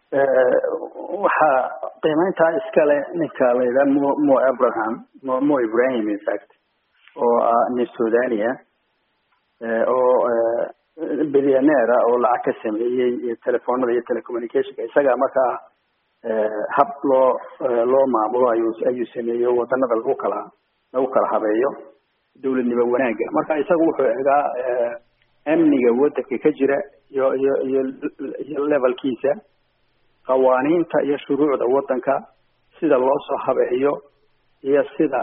waxaa qiimeyntaa iskale ninka la yidhaha mo mo abraham mo mo ibrahim infact oo ah nin suudania oo billioneer ah oo lacag ka sameeyey telefoonada iyo telecommunicationka isagaa markaa hab loo loo maamulo ayuu ayuu sameeyo wadanada lagu kala lagu kala habeeyo dawladnimo wanaagga marka isaga wuxuu egaa amniga wadanka ka jira iyo iyo iyo iyo levelkiisa qawaaniinta iyo shuruucda wadanka sida loo soo habeeyo iyo sida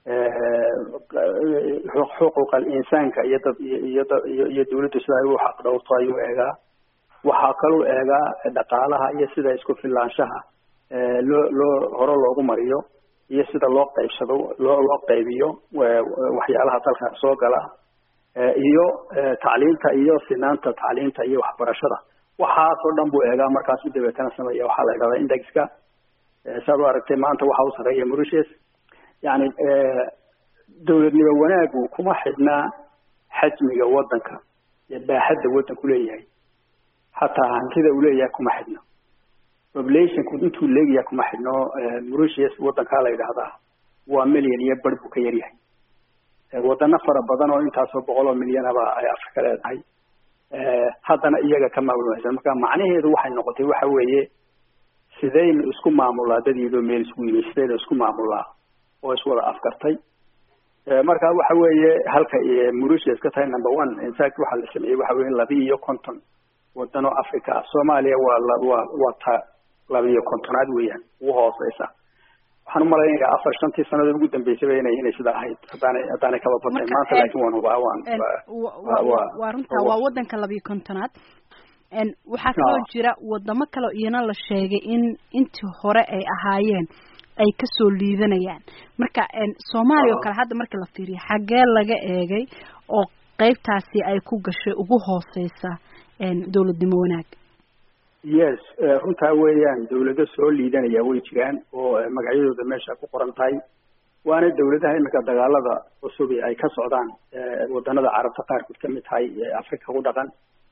xuquuqa insaanka iyo dad iyo iyo iyo dawladdu sida ay u xaq dhowrto ayuu eegaa waxaa kaluu eegaa dhaqaalaha iyo sida isku filaanshaha loo loo hore loogu mariyo iyo sida loo qaybsado loo loo qaybiyo waxyaalaha dalka soo gala iyo tacliinta iyo sinaanta tacliinta iyo waxbarashada waxaasoo dhan buu eegaa markaasu dabeetana sameeya waxaa la idhahdaa indexka saad u aragtay maanta waxa u sarreeya mauritius yani dawladnimo wanaagu kuma xidhnaa xajmiga wadanka iyo baaxadda wadanku leeyahay hataa hantida uu leeyahay kuma xidhno populationku intuu leegyahay kuma xidhno mauritius wadankaa la yidhaahdaa waa million iyo bar buu ka yaryahay wadano fara badan oo intaasoo boqol oo milyanaba ay afrika leedahay haddana iyaga ka maamulmaysan marka macnaheedu waxay noqotay waxa weeye sidaynu isku maamulaa dadiidoo meel isku yimi sidaynu isku maamulaa oo iswada afkartay marka waxa weeye halka mauritius ka tahay number one infact waxaa la sameeyey waxa weye labi iyo konton wadano africa ah soomaaliya waa waa waa ta labiiyo kontonaad weeyaan ugu hooseysa waxaan umalaynaya afar shantii sanadood ugu dambeysaba inay inay sida ahayd haddaanay haddaanay kaba badnayn maanta laakin waan hubaa waan waa runta waa wadanka labiyo kontonaad waxaa kaloo jira wadamo kaleo iyana la sheegay in intii hore ay ahaayeen ay kasoo liidanayaan marka soomaaliya oo kale hadda marka la fiiriyo xaggee laga eegay oo qeybtaasi ay ku gashay ugu hooseysa dawladnimo wanaag yes runtaa weeyaan dawlado soo liidanaya way jiraan oo magacyadooda meesha ku qoran tahay waana dawladaha imika dagaalada cusubi ay ka socdaan wadanada carabta qaarkood kamid tahay africa ku dhaqan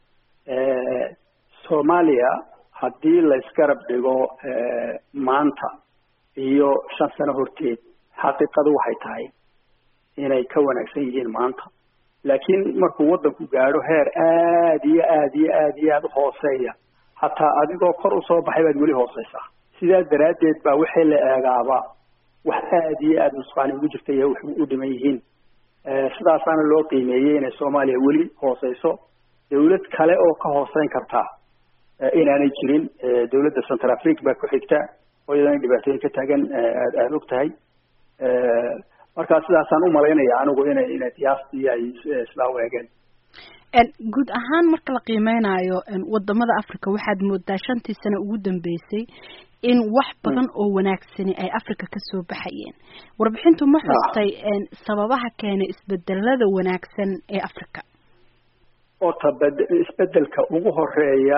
soomaaliya haddii la isgarab dhigo maanta iyo shan sano horteed xaqiiqadu waxay tahay inay ka wanaagsan yihiin maanta laakiin markuu wadanku gaadho heer aada iyo aada iyo aada iyo aada u hooseeya hataa adigoo kor usoo baxay baad weli hooseysaa sidaa daraaddeed baa wixii la eegaaba wax aada iyo aada nusqaani ugu jirta iyo wax u dhiman yihiin sidaasaana loo qiimeeyey inay soomaaliya weli hooseyso dawlad kale oo ka hooseyn kartaa inaanay jirin dawladda central africa baa ku xigta oo iyadana dhibaatooyin ka taagan aad aada og tahay markaa sidaasaan u malaynaya anigu inay inay qiyaastii ay sidaa u eegeen guud ahaan marka la qiimeynayo wadamada africa waxaad moodaa shantii sano ugu dambeysay in wax badan oo wanaagsani ay africa kasoo baxayeen warbixintu ma xustay sababaha keenay isbedelada wanaagsan ee africa ota isbedelka ugu horeeya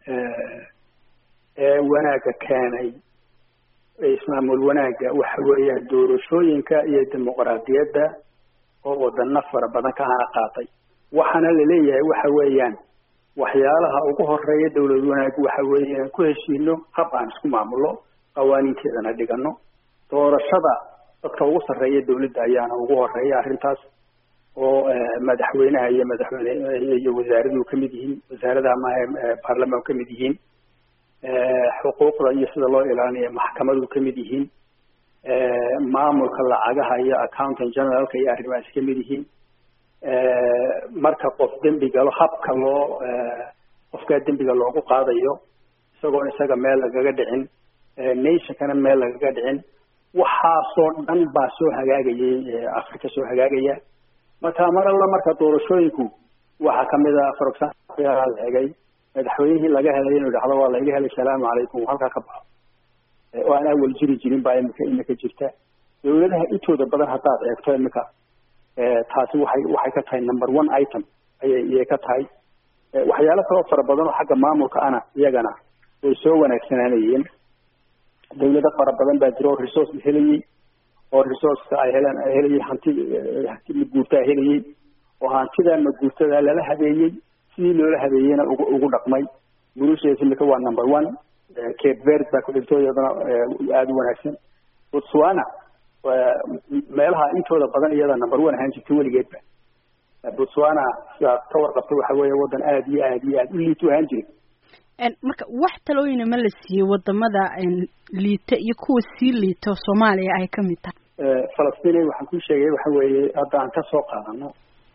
ee wanaagga keenay ismaamul wanaagga waxa weeyaan doorashooyinka iyo dimuqraadiyadda oo wadano fara badan ka hana qaatay waxaana laleeyahay waxa weeyaan waxyaalaha ugu horeeya dawlad wanaag waxa weeye inaan ku heshiino hab aan isku maamulno qawaaniinteedana dhigano doorashada dadka ugu sarreeya dawladda ayaana ugu horeeya arrintaas oo madaxweynaha iyo madaxweyne iyo wasaaradu kamid yihiin wasaarada ama baarlamaan kamid yihiin xuquuqda iyo sida loo ilaalinayo maxkamadu kamid yihiin maamulka lacagaha iyo accountant generalka iyo arrimahaas kamid yihiin marka qof dembi galo habka loo qofkaa dembiga loogu qaadayo isagoon isaga meel lagaga dhicin nationkana meel lagaga dhicin waxaasoo dhan baa soo hagaagayay africa soo hagaagaya marka mar alla marka doorashooyinku waxaa kamid a for example la egay madaxweynihii laga helay inuu dhahdo waa laiga helay salaamu calaykum halkaa ka baxo oo aan awal jiri jirin baa imika imika jirta dawladaha intooda badan haddaad eegto imika taasi waxay waxay ka tahay number one item ayay iyay ka tahay waxyaalo kaloo fara badan oo xagga maamulka ana iyagana way soo wanaagsanaanayeen dawlado fara badan baa jira oo resource helayey oo resourceka ay heleen ay helayey hanti hanti maguurta ay helayey oo hantida maguurtada lala habeeyey sidii loola habeeyeyna ugu ugu dhaqmay mauritius imika waa number one cape verde baa ku xigto iyadana aada u wanaagsan botswana meelaha intooda badan iyada number one ahaan jirta weligeedba botswana sidaad ka warqabto waxa weeye waddan aada iyo aada iyo aada u liito ahaan jira marka wax talooyina ma la siiyey wadamada liita iyo kuwa sii liita oo soomaaliya ay kamid tahay falastiin waxaan ku sheegay waxa weeye hadda aan kasoo qaadano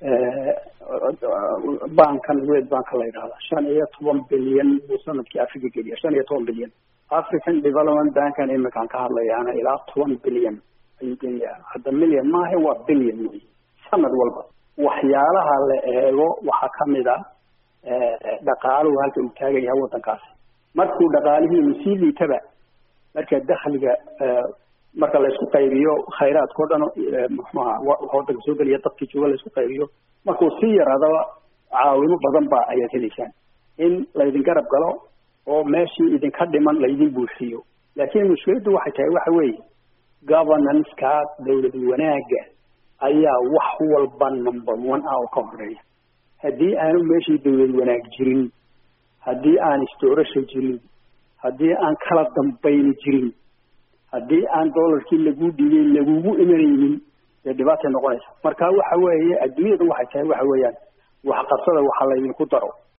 bankan world banka la yidhahda shan iyo toban bilyan buu sanadkii africa geliya shan iyo toban bilyan african development bankan iminkaan ka hadlayaana ilaa toban bilyan ayuu geliyaa hadda million maaha waa bilyan wey sanad walba waxyaalaha la eego waxaa kamid a dhaqaaluhu halka uu taagan yahay waddankaasi markuu dhaqaalihiinu sii liitaba marka dakhliga marka laysku qaybiyo khayraadka o dhan muxuaha waddanka soo geliya dadkii jooga laysku qaybiyo markuu sii yaraadaba caawimo badan ba ayaad helaysaan in laydin garab galo oo meeshii idinka dhiman laydin buuxiyo laakiin mushkiladdu waxay tahay waxa weeye governance-ka dawlad wanaagga ayaa wax walba number one ah oo ka horeeya haddii aanu meeshii dawlad wanaag jirin haddii aan isdoorasha jirin haddii aan kala dambayni jirin haddii aan dollarkii lagu dhigay lagugu imanaynin dee dhibaatay noqonaysa marka waxa weeye adduunyada waxay tahay waxa weeyaan waxqabsada waxa laydinku daro